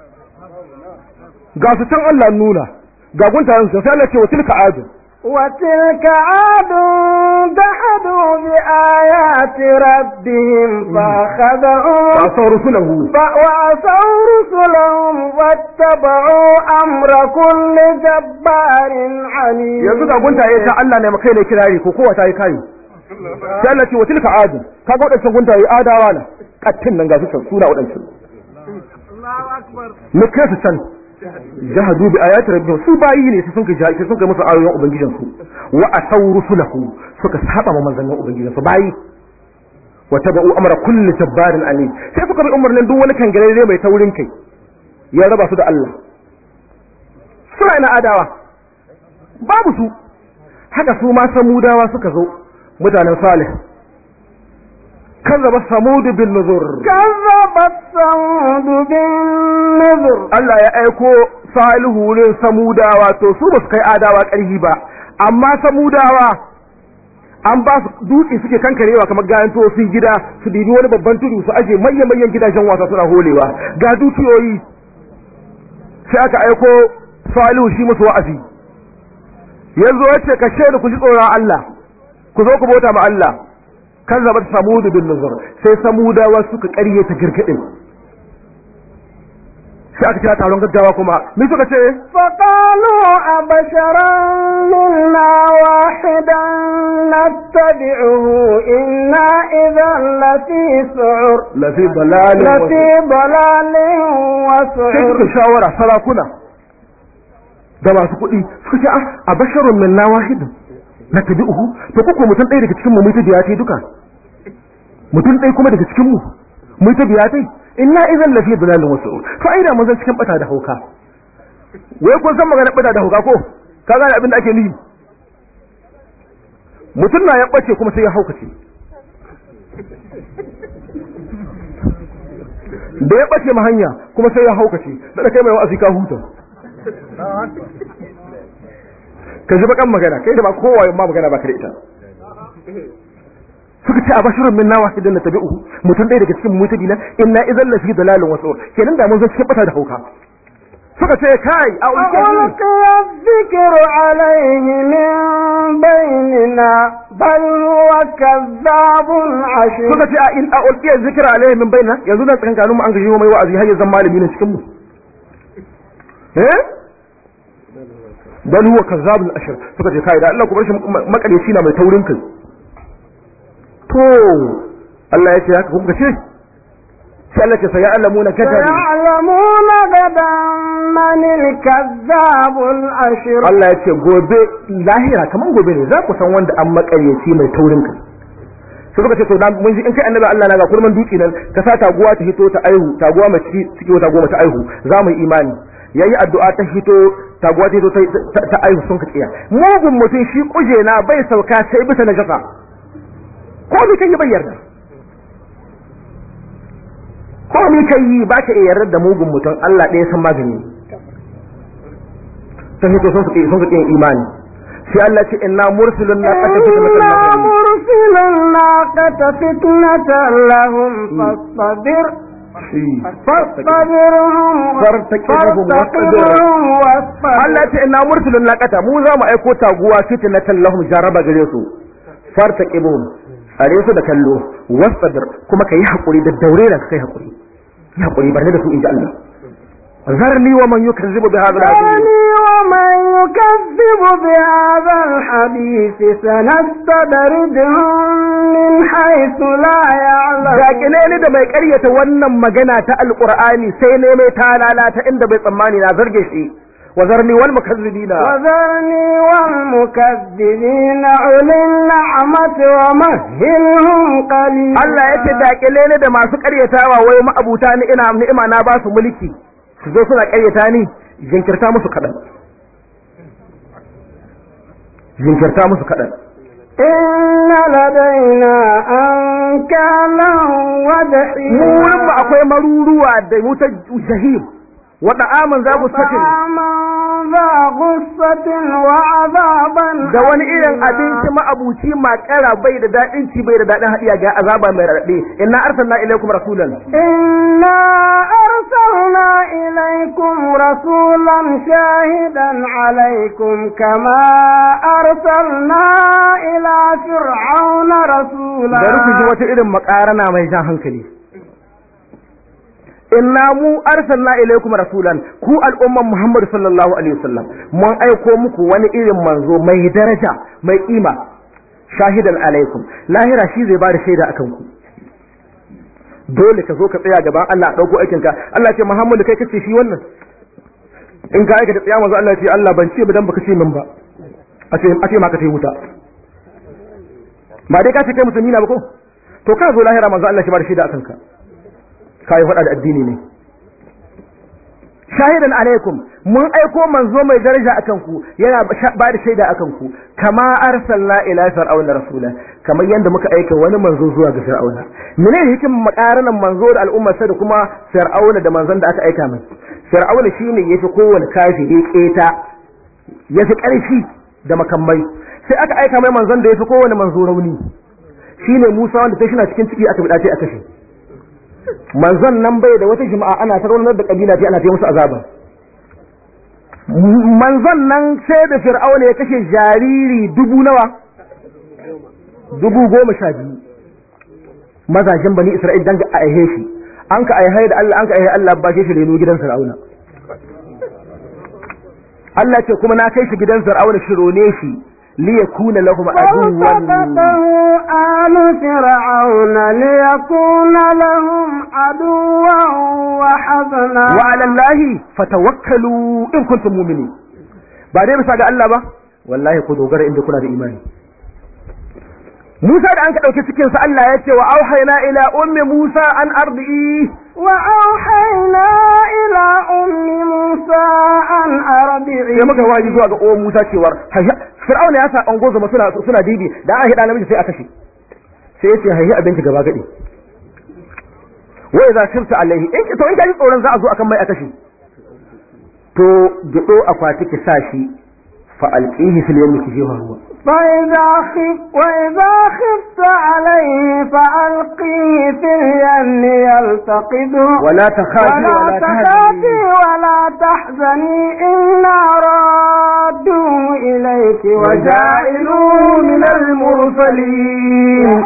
ga su can Allah nuna ga guntayen su sai Allah ce wa tilka adu وتلك عاد جحدوا بآيات ربهم فأخذهم ba sau rusulahu ف- وعصوا رسلهم واتبعوا أمر كل جبار عنيد yanzu ga guntaye ta Allah ne makai ne kirari ko kowa ta yi kai sai Allah ce wa tilka adu kaga wadancan guntaye adawa na kattin nan ga su can suna wadancan mu kai su can jahadu bi ayati rabbihim su bayi ne su sun kai jahi sun kai musu ayoyin ubangijin su wa asaw rusulahu suka saba ma manzannin ubangijin su bayi wa tabu amra kulli jabbarin alim sai suka bi umarnin duk wani kangarare mai taurin kai ya raba su da Allah suna ina adawa babu su haka su ma samudawa suka zo mutanen salih kazzaba samud bin nuzur كذبت ثمود بالنذر Allah ya aiko salihu wurin samudawa to su ba su kai adawa ƙarfi ba amma samudawa an ba su dutse suke kankarewa kamar gayan to su gida su dibi wani babban tudu su aje manyan manyan gidajen wasa suna holewa ga dukiyoyi sai aka aiko salihu shi musu wa'azi yanzu yace ka shaida ku ji tsoron Allah ku zo ku bauta ma Allah kan zabar samudu bin nuzur sai samudawa suka ƙaryata girgidin sai aka kira taron gaggawa kuma me suka ce فقالوا أبشرا منا واحدا نتبعه إنا إذا لفي سعر lafi dalalin لفي ضلال sai suka وسعر shawara sarakuna da masu kuɗi suka ce a basharun min na wahidin na tabi'uhu to kuko mutum ɗaya daga cikin mu mu ta biya tai duka mutum ɗaya kuma daga cikin mu mu ta biya tai inna idan lafi dalalin wasu to ai da mun zan cikin bata da hauka wai kun san magana bata da hauka ko ka gane abin da ake nufi mutum na ya bace kuma sai ya haukace da ya bace ma hanya kuma sai ya haukace da kai mai wa'azi ka huta ka ji bakan magana kai da ba kowa ma magana ba ka da ita suka ce a bashirun min nawa idan na tabi'u mutum ɗaya daga cikin mu tabi na inna idan lafi dalalin wasu kenan da mun zo cikin bata da hauka suka ce kai a ulkiyar ألقي الذكر عليه من بيننا بل هو كذاب عشير suka ce a in a ulkiyar zikira alaihi min baina yanzu na tsakankanin mu an gaji mai wa'azi har ya zama malami ne cikin mu eh bal huwa kazzabul ashir suka ce kai da Allah ku bar shi makaleci na mai taurin kai to Allah ya ce haka kuka ce sai Allah ce sai alamuna kadari سيعلمون غدا من الكذاب الأشر Allah ya ce gobe lahira kaman gobe ne za ku san wanda an makaryaci mai taurin kai sai suka ce to na mun ji in kai annabi Allah na ga kurman duki nan ka sa taguwa ta hito ta aihu taguwa mai ciki ciki wata goma ta aihu za mu yi imani yayi addu'a ta hito taguwa ta hito ta ta aihu sun ka tsiya mugun mutum shi kuje na bai sauka sai bisa najasa ko ni kai bai yarda ko ni kai ba ka iya yarda da mugun mutum Allah ɗaya san magani ta hito sun suke sun suke imani sai Allah ce inna mursilun na qata إنا fitnatan lahum مرسل الناقة فتنة لهم فاصطبر shi فاصطبرهم فارتقبهم واصطبر. فارتقبهم واصطبر Allah ce inna mursilun na qata mu za mu aiko taguwa fitnatan lahum jaraba gare su fartaqibuhum are su da kallo wasbir kuma kai hakuri da daure da kai hakuri yi hakuri barne da su inji Allah zarni wa man yukazzibu bi hadha al ذرني ومن يكذب بهذا الحديث سنستدرجهم من حيث لا يعلمون Dakile ni da mai ƙaryata wannan magana ta alƙur'ani sai ne mai talala ta inda bai tsammani na zarge shi wa zarni wal mukazzibina وذرني والمكذبين أولي النعمة ومهلهم قليلا Allah ya ce dakile ni da masu ƙaryatawa wai ma'abuta ni ina ni'ima na ba su mulki su zo suna ƙaryata ni jinkirta musu kaɗan jinkirta musu kaɗan إن لدينا أنكالا mu وجحيما wurin mu akwai maruruwa da wutar jahim wada aman za ku sakin طعاما ذا غصة وعذابا da wani irin abinci ma'abuci makara bai da daɗin ci bai da daɗin haɗiya ga azaba mai raɗaɗe inna arsalna ilaikum rasulan إنا أرسلنا إليكم رسولا شاهدا عليكم كما أرسلنا إلى فرعون رسولا bari ku ji wata irin makarana mai jan hankali inna mu arsalna ilaikum rasulan ku al'umman muhammad sallallahu alaihi wasallam mun aiko muku wani irin manzo mai daraja mai kima shahidan alaikum lahira shi zai bada shaida akan ku dole ka zo ka tsaya gaban Allah a dauko aikin ka Allah ce muhammad kai kace shi wannan in ka aikata tsaya manzo Allah ce Allah ban ce ba dan baka ce min ba a ce a ce ma ka tai wuta ba dai ka ce kai musulmi na ba ko to ka zo lahira manzo Allah shi ba da shaida akan ka kai faɗa da addini ne shahidan alaikum mun aiko manzo mai daraja akan ku yana ba da shaida akan ku kama arsalna ila fir'auna rasula kamar yadda muka aika wani manzo zuwa ga fir'auna menene hikimin makaranan manzo da al'umma sai da kuma fir'auna da manzon da aka aika mai fir'auna shine yafi kowane kafiri keta yafi ƙarfi da makamai sai aka aika mai manzon da yafi kowane manzo rauni shine Musa wanda sai shi na cikin ciki aka bi dace aka shi manzon nan bai da wata jama'a ana ta raunar da kabila ce ana ta musu azaba manzon nan sai da fir'auna ya kashe jariri dubu nawa dubu goma sha biyu mazajen bani isra'il dan a aihe shi an ka aihe da Allah an ka aihe Allah ba shi reno gidan fir'auna Allah ce kuma na kai shi gidan fir'auna shi rone shi liyakuna lahum aduwwan فالتقطه آل فرعون ليكون لهم عدوا وحزنا wa ala Allahi fatawakkalu in kuntum mu'minin ba dai bisa ga Allah ba wallahi ku dogara inda kuna da imani Musa da an ka dauke cikin sa Allah ya ce wa auhayna ila ummi Musa an ardi وأوحينا إلى أم موسى أن أرضعي sai muka waji zuwa ga uwan Musa cewar hayya Fir'auna ya sa an gozo suna suna dibi da an hida namiji sai a kashe sai ya ce hayya abinci gaba gadi wai za shirta alaihi in ki to in ka ji tsoron za a zo akan mai a kashe to gido akwati ki sa shi fa alqihi fil yawmi ki jefa ruwa فإذا خف وإذا خفت عليه فألقيه في اليم يلتقطه ولا تخافي ولا ولا تخافي تهزني ولا تحزني إنا رادوه إليك وجاعلوه من المرسلين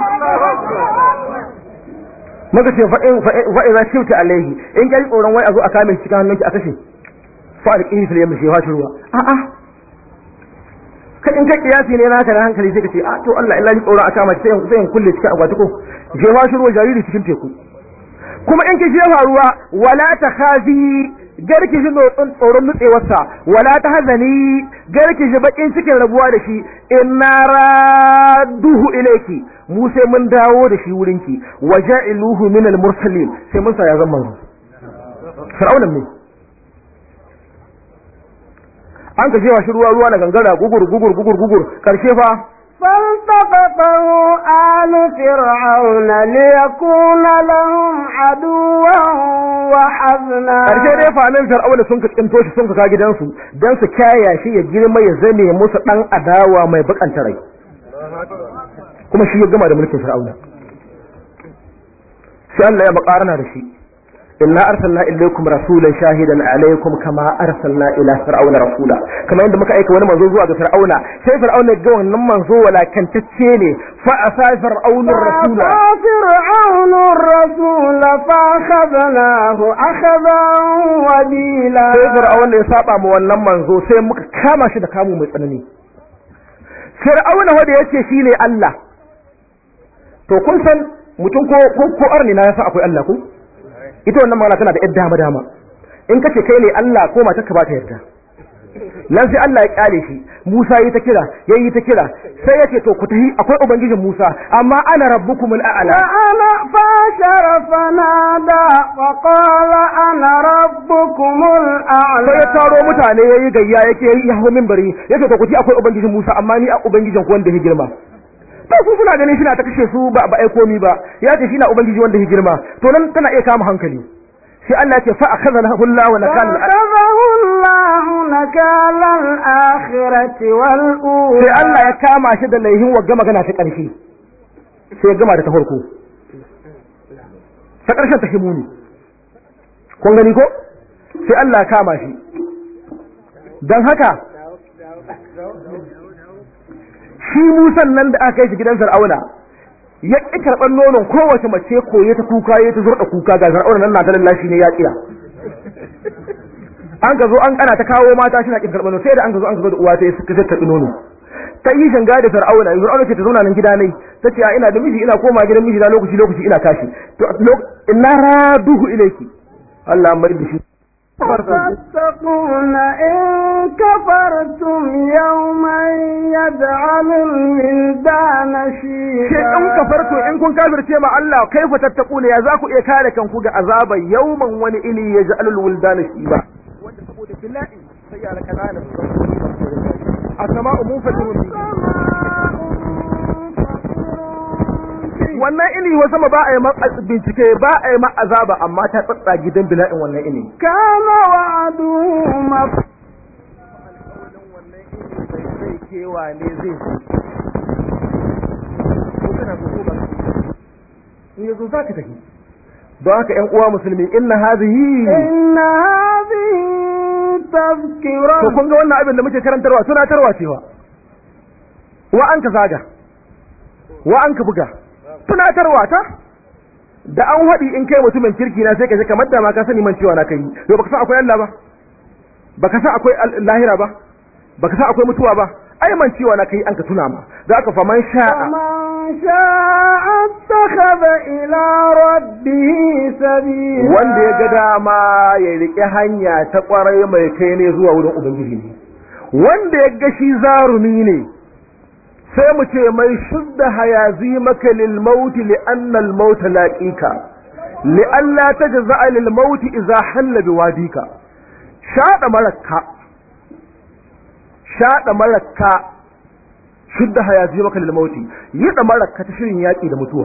maka ce fa'i za shirta alaihi in kai tsoron wai a zo a kame shi cikin hannunki a kashe fa alqihi fil yammi shi ruwa a'a kai in kai kiyasi ne naka na hankali sai ka ce a to Allah illa ni tsoron a kama shi sai in- sai in kulle cikin akwati ko jefa shi ruwa jariri cikin teku kuma in ki jefa ruwa wala ta khafi garki shi nutsun tsoron nutsewarsa wala ta hazani garki shi bakin cikin rabuwa da shi inna raduhu ilayki mu sai mun dawo da shi wurinki wa ja'iluhu min al-mursalin sai mun sa ya zama manzo fir'auna ne an ka jefa shi ruwa ruwa na gangara gugur gugur gugur gugur karshe fa فالتقطه آل فرعون ليكون لهم عدوا وحزنا karshe dai famin fir'auna sun ka tsinto shi sun ka ka gidansu dan su kyaya shi ya girma ya zame musu dan adawa mai bakanta rai kuma shi ya gama da mulkin fir'auna sai Allah ya bakarana da shi inna arsalna ilaykum rasulan shahidan alaykum kama arsalna ila fir'auna rasula kamar yadda muka aika wani manzo zuwa ga fir'auna sai fir'auna ga wannan manzo walakantacce ne fa asa fir'aunur rasula فأتى فرعون الرسول فأخذناه أخذا وبيلا sai fir'auna ya saba ma wannan manzo sai muka kama shi da kamu mai tsanani fir'auna wanda yace shine Allah to kun san mutum ko ko, ko arni na yasa akwai Allah ko ita wannan magana tana da yadda dama dama in kace kai ne Allah ko matar ka ba ta yarda nan sai Allah ya kyale shi Musa yi ta kira yayi ta kira sai yace to ku tahi akwai ubangijin Musa amma ana rabbukumul a'la فأنا فاشر فنادى وقال أنا ربكم sai ya الأعلى taro mutane yayi gayya yake yayi ya hawo minbari yace to ku ci akwai ubangijin Musa amma ni a ubangijin ku wanda ya girma to su suna ganin shi na ta kashe su ba ba ai komi ba ya ce shi na ubangiji wanda ya girma to nan tana iya kama hankali sai Allah ya ce fa akhadhahu Allah wa nakala فأخذه الله نكال الآخرة والأولى sai Allah ya kama shi da laihin wagga magana ta ƙarshe sai ya gama da ta farko ta ƙarshen ta himuni kun gani ko sai Allah ya kama shi don haka shi musan nan da aka kai shi gidan Fir'auna ya ƙi karɓar nonon kowace mace koye ta kuka ya ta zurɗa kuka ga Fir'auna nan na ta lallashi ne ya ƙiya an ka zo an kana ta kawo mata shi na kin karɓar nono sai da an ka zo an ka zo da uwa ta yi suka karɓi nono ta yi shanga da fir'auna fir'auna ce ta zauna nan gida ne ta ce a ina da miji ina koma gidan miji na lokaci lokaci ina tashi to inna raduhu ilayki Allah mai da shi تتقون إن كفرتم يوما يجعل الولدان Ke in شيبا kafarto in kun kafirce ma Allah kaifa tattaquna ya za ku iya kare kanku ga azaba yawman wani ili ya ja'alul wuldana shiba wanda saboda billahi sai ya laka nan as-sama'u munfatirun wannan ini wa sama ba a yi ma bincike ba a yi ma azaba amma ta tsatsa gidan bila'in wannan ini كان وعده مفعولا zai kewa ne zai in yazo za ka tafi don haka ƴan uwa musulmi inna hadhihi إن هذه تذكرة to kun ga wannan abin da muke karantarwa tunatarwa cewa wa an ka zaga wa an ka buga tunatarwa ta da an haɗi in kai mutumin kirki na sai ka ji kamar da ma ka sani man cewa na kai yau baka san akwai Allah ba baka san akwai al- lahira ba baka san akwai mutuwa ba ai man cewa na kai an ka tuna ma da aka fa man sha'a فمن شاء اتخذ إلى ربه سبيلا wanda ya ga dama ya riƙe hanya ta ƙwarai mai kai ne zuwa wurin ubangiji ne wanda ya ga shi zarumi ne sai mu ce mai shudda hayazi maka lil mauti li anna al mauta laqika li alla tajza lil mauti idza halla bi wadika shada marakka shada marakka shudda hayazi maka lil mauti yi da marakka ta shirin yaki da mutuwa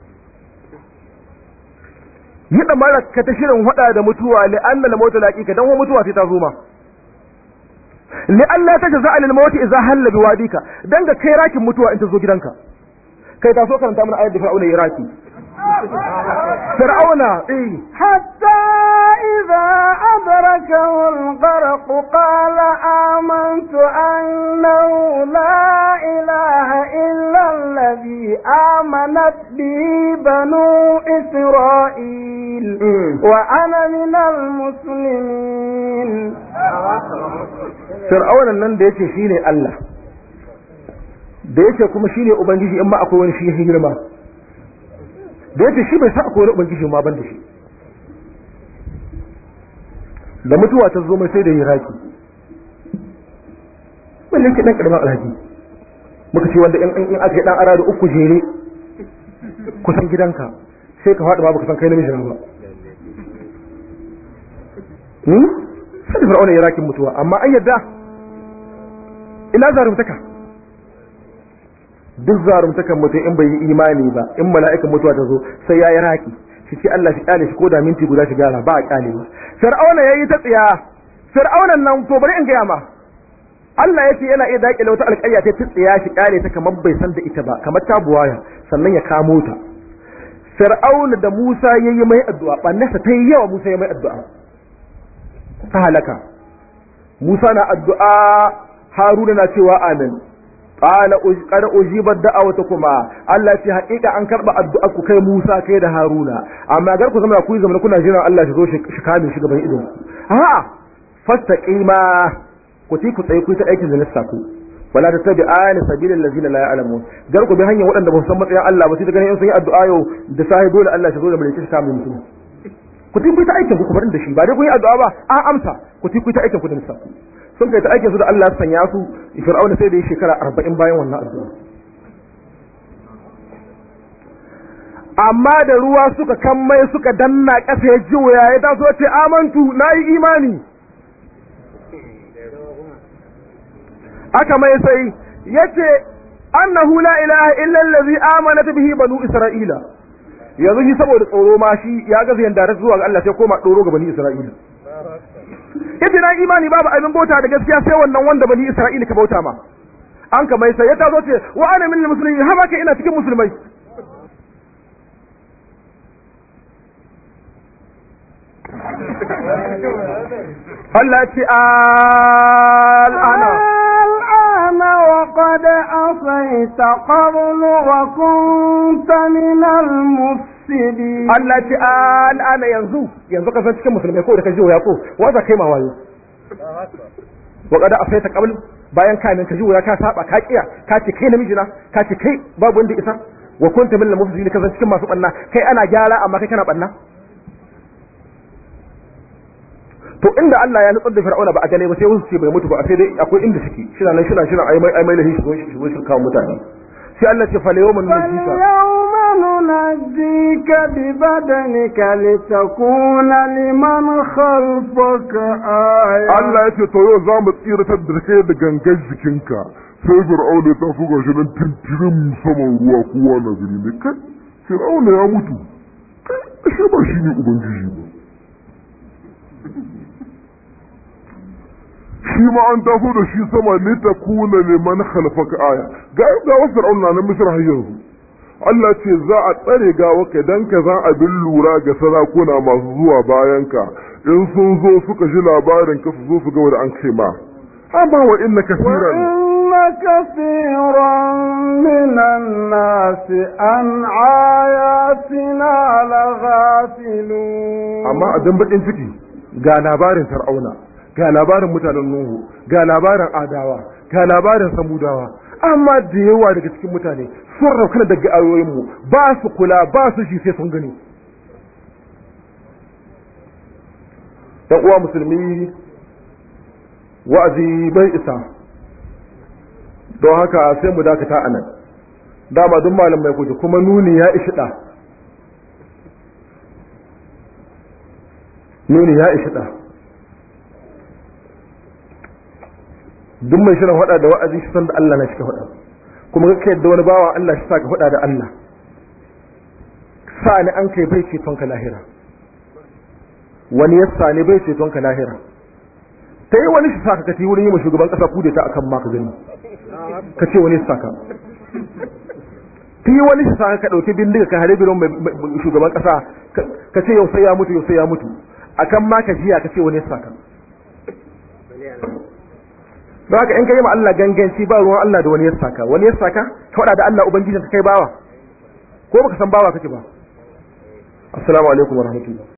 yi da marakka ta shirin hada da mutuwa li anna al mauta laqika dan mutuwa sai ta zo ma li Allah ta jaza alil mawti idza halla bi wadika dan ga kai rakin mutuwa in ta zo gidanka kai ta so karanta mana ayat da fir'auna ya raki fir'auna eh حتى إذا أدركه الغرق قال آمنت أنه لا إله إلا الذي آمنت به بنو إسرائيل Mm. وأنا من المسلمين fir'auna nan da yace shine Allah da yace kuma shine ubangiji in ma akwai wani shi ya girma da yace shi bai sa akwai wani ubangiji ma ban da shi da mutuwa ta zo mai sai da hiraki wannan ke dan karamin alhaji muka ce wanda in in aka yi dan ara da uku jere kusan gidanka sai ka faɗi ma baka san kai namiji na ba hmm sai fir'auna ya rakin mutuwa amma an yadda ina zarumtaka duk zarumtakan mutum in bai yi imani ba in mala'ikan mutuwa ta zo sai ya yi raki shi ce Allah shi kyale shi ko da minti guda shi gyara ba a kyale ba fir'auna yayi ta tsiya fir'aunan nan to bari in gaya ma Allah ya ce yana iya daƙile wata alƙarya ta tsiya shi kyale ta kamar bai san da ita ba kamar ta buwaya sannan ya kamo ta fir'auna da Musa yayi mai addu'a ɓannasa ta yi yawa Musa ya mai addu'a ta halaka Musa na addu'a Haruna na cewa amin qala qad ujibat da'awatukuma Allah ce haƙiƙa an karba addu'ar ku kai Musa kai da Haruna amma gar ku zama ku yi zama kuna jiran Allah shi zo shi kame shi gaban idon ku a'a fastaqima ku ti ku tsaye ku ta aikin da nasta ku wala tattabi'ani sabilil ladzina la ya'lamun gar ku bi hanyar waɗanda ba su san matsayin Allah ba sai ganin in sun yi addu'a yau da sahi dole Allah shi zo da mulki shi kame mutum ku ti ku ta aikin ku ku barin da shi ba dai ku yi addu'a ba a amsa ku ti ku ta aikin ku da nasta ku sun kai ta aikin su da Allah ya sanya su fir'auna sai da ya shekara arba'in bayan wannan addu'a amma da ruwa suka kammai suka danna ƙasa ya ji wuya ya taso ce amantu na yi imani aka mai sai ya ce annahu la ilaha illa allazi amanat bihi banu isra'ila yanzu shi saboda tsoro ma shi ya gaza yanda zuwa ga Allah sai koma doro ga bani isra'ila yace na imani babu abin bauta da gaskiya sai wannan wanda bani isra'ila ka bauta ma an ka mai sai ya tazo ce wa ana min muslimin ha baka ina cikin musulmai Allah ce al'ana الآن وقد عصيت قبل وكنت من المفسدين Allah ce al'ana yanzu yanzu ka san cikin musulmai ko da ka ji ya ko wanda kai ma wayo wa qad afaita qabl bayan ka min ka ji ka saba ka kiya ka ce kai namiji na ka ce kai babu wanda isa wa kunta min al-mufsidin ka san cikin masu banna kai ana gyara amma kai kana banna to inda Allah ya nutsar da Fir'auna ba a gane ba sai wasu ce bai mutu ba sai dai akwai inda suke shina nan shina shina ai mai ai mai lahi shi shi shi kawo mutane sai Allah ce fa yawman nunjika فاليوم ننجيك ببدنك لتكون لمن خلفك آية Allah ya ce to yau za mu tsiratar da kai da gangan jikinka sai fir'auna ta fuga shi nan tintirin saman ruwa kowa na gani ne kai fir'auna ya mutu kai ashe ba shi ne ubangiji ba shi ma an taso da shi sama ne ta kuna liman khalfaka aya ga ga wasu fir'auna na misra har yanzu Allah ce za a tsare gawa dan ka za a bin lura ga sarakuna masu zuwa bayan ka in sun zo suka ji labarin ka su zo su ga wanda an kai ma amma wa inna kaseeran وإن كثيرا من الناس عن آياتنا لغافلون amma abin bakin ciki ga labarin Fir'auna ga labarin mutanen Nuhu ga labarin Adawa ga labarin Samudawa amma da yawa daga cikin mutane sun raukana daga ayoyin mu ba su kula ba su shi sai sun gani dan uwa musulmi wa'azi bai isa don haka sai mu dakata anan dama duk malam mai kuce kuma nuni ya ishi da nuni ya ishi da duk mai shirin hada da wa'azi shi san da Allah na shi ka hada kuma ka yadda wani bawa Allah shi sa ka hada da Allah sa ni an kai bai ceton ka lahira wani ya sa ni bai ceton ka lahira ta yi wani shi sa ka kati wurin yi ma shugaban kasa kudeta akan ma ka gani ka ce wani sa ka ta yi wani shi sa ka ɗauki bindiga ka hare biron shugaban kasa ka ce yau sai ya mutu yau sai ya mutu akan ma ka jiya ka ce wani sa ka don haka in ka yi ma Allah ganganci ba ruwan Allah da wani ya saka wani ya saka ka faɗa da Allah ubangijin ka kai bawa ko baka san bawa kake ba assalamu alaikum wa rahmatullah